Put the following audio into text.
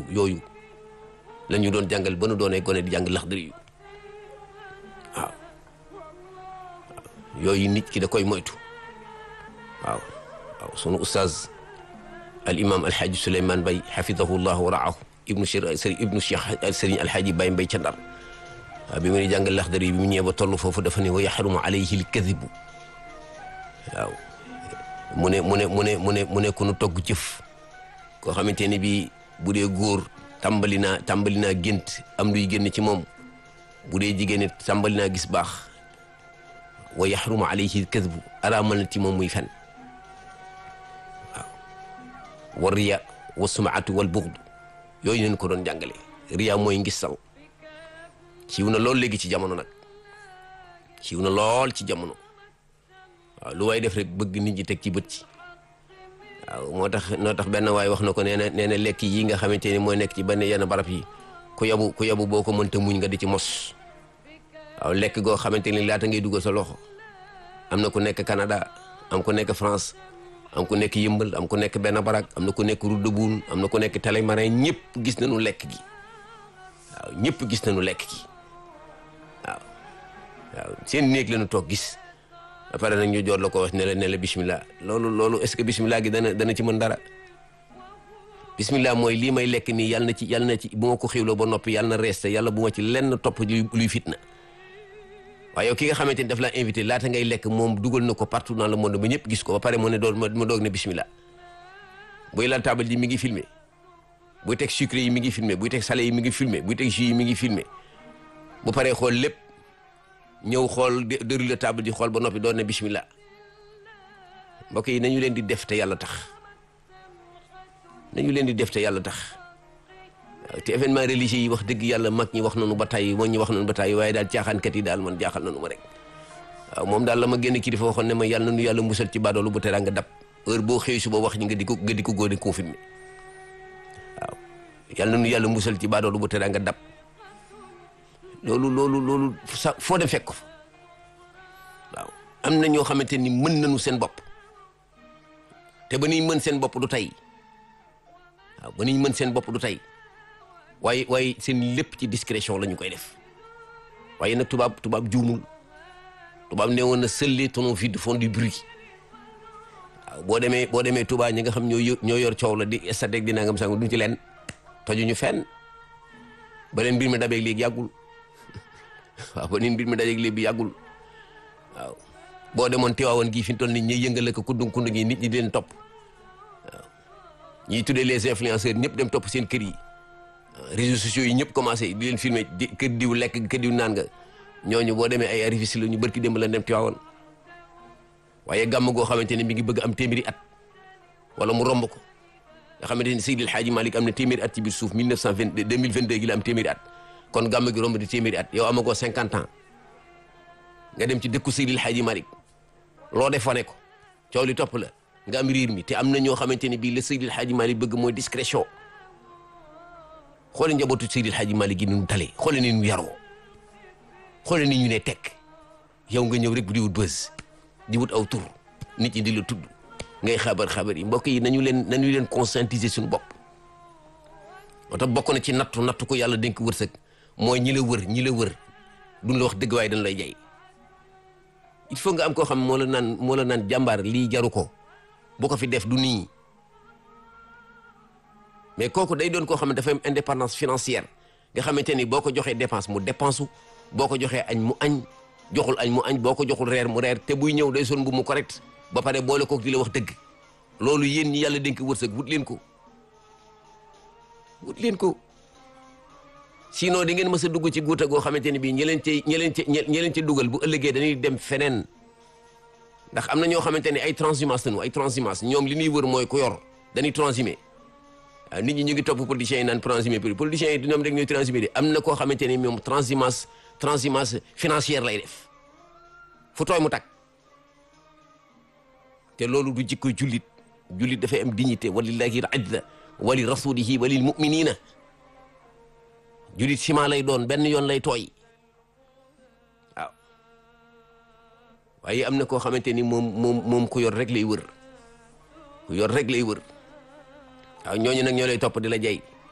yooyu yooyu la ñu doon jàngal ba nu doonee gone di jàng laxdari yu waaw yooyu nit ki da koy moytu waaw waaw sunu ustaaz al imam alxaaji Souleymane Bay xafidahu llah wa raahu ibnu sëriñ ibnu cheikh sëriñ alxaaji Bay Mbay ca Ndar waaw bi mu ne jàngal laxdari bi mu ñëwee ba toll foofu dafa ne wa yaxrumu alayhi l kadibu waaw mu ne mu ne mu ne mu ne mu ne ku nu togg jëf koo xamante ni bii bu dee góor tàmbali naa tàmbali naa gént am luy génn ci moom bu dee jigéen it tàmbali naa gis baax wa yaxrumu alayhi kadbu araamal na ci moom muy fen waaw wa riya wa sumaatu wal buxdu yooyu leen ko doon jàngale riya mooy ngistal siiw na lool léegi ci jamono nag siiw na lool ci jamono waaw lu waay def rek bëgg nit ñi teg ci bët ci waaw moo tax noo tax benn waay wax na ko nee na nee na lekk yi nga xamante ni mooy nekk ci benn yenn barab yi ku yabu ku yabu boo ko mënta muñ nga di ci mos waaw lekk goo xamante ni laata ngay dugal sa loxo am na ku nekk Canada am ku nekk France am ku nekk yëmbal am ku nekk benn barak am na ku nekk route de Boune am na ku nekk Télémarin ñëpp gis nañu lekk gi waaw ñëpp gis nañu lekk gi waaw waaw seen néeg la ñu toog gis après nag ñu joor la ko wax ne la ne la bismillah loolu loolu est-ce que bismillah gi dana dana ci mën dara bismillah mooy lii may lekk nii yàlla na ci yàlla na ci bu ma ko xiwloo ba noppi yàlla na reste yàlla bu ma ci lenn topp luy fitna waaye yow ki nga xamante ni daf laa invité laata ngay lekk moom dugal na ko partout dans le monde ba ñëpp gis ko ba pare mu ne doon ma doog ne bismillah buy lal table ji mi ngi filmé buy teg sucre yi mi ngi filmé buy teg salé yi mi ngi filmé buy teg jus yi mi ngi filmé bu paree xool lépp ñëw xool déroulé table ji xool ba noppi doon ne bismillah mbokk yi nañu leen di def te yàlla tax nañu leen di def te yàlla tax waaw te événement religieux yi wax dëgg yàlla mag ñi wax nañu ba tàyyi moo ñi wax nañu ba tàyyi waaye daal caaxaankat yi daal man jaaxal nañu ma rek waaw moom daal la ma génn kilifa waxoon ne ma yàlla nañu yàlla musal ci baadoolu bu tera nga dab heure boo xëy suba wax ñi nga di ko nga di ko góor di confirmé waaw yàlla nañu yàlla musal ci baadoolu bu tera nga dab loolu loolu loolu sa foo dem fekk ko fa waaw am na ñoo xamante ni mën nañu seen bopp te ba nuy mën seen bopp du tey waaw ba nuy mën seen bopp du tey waaye waaye seen lépp ci discrétion la ñu koy def waaye nag tubaab tubaab juumul tubaab nee woon na seuls les tonneaux vides font du bruit waaw boo demee boo demee Touba ñi nga xam ñoo yor ñoo yor coow la di stade di nangam sang duñ ci leen tojuñu fenn ba leen mbir mi dabeeg léegi yàggul waaw ba leen mbir mi dabeeg léegi yàggul waaw boo demoon Tiwaawoon gii fi mu toll nii ñuy yëngale ko kundung kundung yi nit ñi di leen topp waaw ñiy tuddee les influenceurs ñëpp dem topp seen kër yi. réseaux sociaux yi ñëpp commencé di leen filmer di kër diw lekk kër diw naan nga ñooñu boo demee ay arrivistes la ñu barki démb la dem Tiwaawoon waaye gàmm goo xamante ne mi ngi bëgg am téeméeri at wala mu romb ko nga xamante ne Seydil Hadji Malick am na téeméeri at ci biir suuf 1922 2022 gi la am téeméeri at kon gàmm gi romb di téeméeri at yow amagoo 50 ans nga dem ci dëkku Seydil Hadji Malick loo def wane ko coow li topp la nga am riir mi te am na ñoo xamante ne bii la Seydil Hadji Malick bëgg mooy discrétion. xoole njabootu Seydil Hadji Malick gi nu tale xoole ni ñu yaroo xoole ni ñu ne tekk yow nga ñëw rek di wut bës di wut aw tur nit ñi di la tudd ngay xabar xabar yi mbokk yi nañu leen nañu leen conscientiser suñu bopp moo tax bokk na ci nattu nattu ko yàlla dénk wërsëg mooy ñi la wër ñi la wër duñ la wax dëgg waaye dañ lay jay il faut nga am koo xam moo la naan moo la naan jàmbaar lii jaru ko bu ko fi def du nii mais kooku day doon koo xam ne dafa am indépendance financière nga xamante ni boo ko joxee dépense mu dépense boo ko joxee añ mu añ joxul añ mu añ boo ko joxul reer mu reer te buy ñëw day sol bu mu correct ba pare boole kook di la wax dëgg loolu yéen ñi yàlla dénk wërsëg wut leen ko wut leen ko sinon di ngeen mës a dugg ci guuta goo xamante ni bii ñi leen ci ñi leen ci ñi leen ci dugal bu ëllëgee dañuy dem feneen ndax am na ñoo xamante ne ay transhumance lañu ay transhumance ñoom li ñuy wër mooy ku yor dañuy transhumé waaw nit ñi ñu ngi topp politiciens yi naan transhumé prix politiciens yi ñoom rek ñooy transhumé de am na koo xamante ni moom transhumance transhumance financière lay def fu tooy mu tag te loolu du jikko jullit jullit dafay am dignité walillahi al izza wa li rasulihi wa lil muminina jullit ciment lay doon benn yoon lay tooy waaw waaye am na koo xamante ni moom moom moom ku yor rek lay wër ku yor rek lay wër waaw ñooñu nag ñoo lay topp di la jay